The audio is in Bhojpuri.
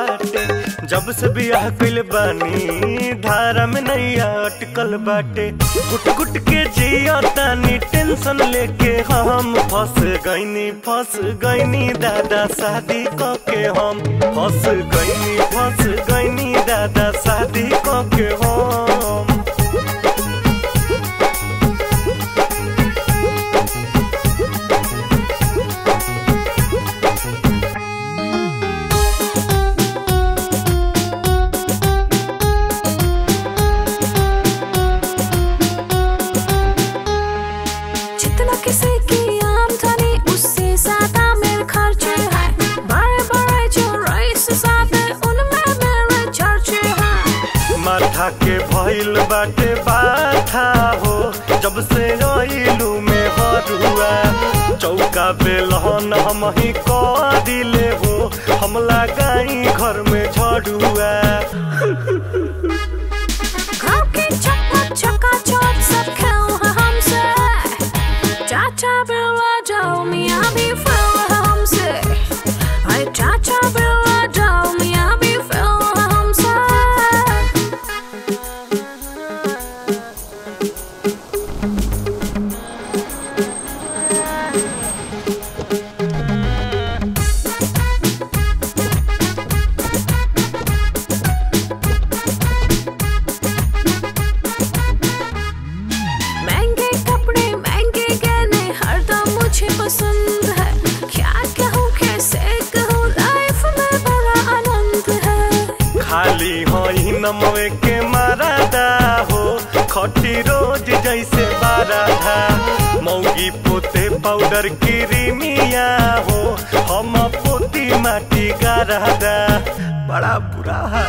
बाटे जब से बियाह कइले बानी धारा में नैया अटकल बाटे गुट गुट के जिया तानी टेंशन लेके हम फंस गईनी फंस गईनी दादा शादी क के हम फंस गईनी फंस गईनी दादा शादी क के हम जितना किसी की आमदनी उससे ज्यादा मेरे खर्चे हैं बड़े बड़े जो रईस साथे उनमें मेरे चर्चे हैं माथा के भइल बाटे बाथा हो जब से आइलू में हरुआ चौका बेलहन हम ही कह दिले हो हम लगाई घर में झड़ुआ घर की चक्का चक्का चौक सब खेल है हमसे चाचा बिरला जाओ मियाँ भी फिल है हमसे अरे चाचा बिरला जाओ मियाँ भी फिल है हमसे महंगे कपड़े महंगे गहने हरदम मुझे पसंद है क्या कहूँ कैसे कहूँ लाइफ में बड़ा आनंद है खाली हो ही नमवे के मारादा हो खटी रोज जैसे बाराधा मौगी पोते पाउडर क्रीमिया हो हम पोती माटी गारादा बड़ा बुरा हाल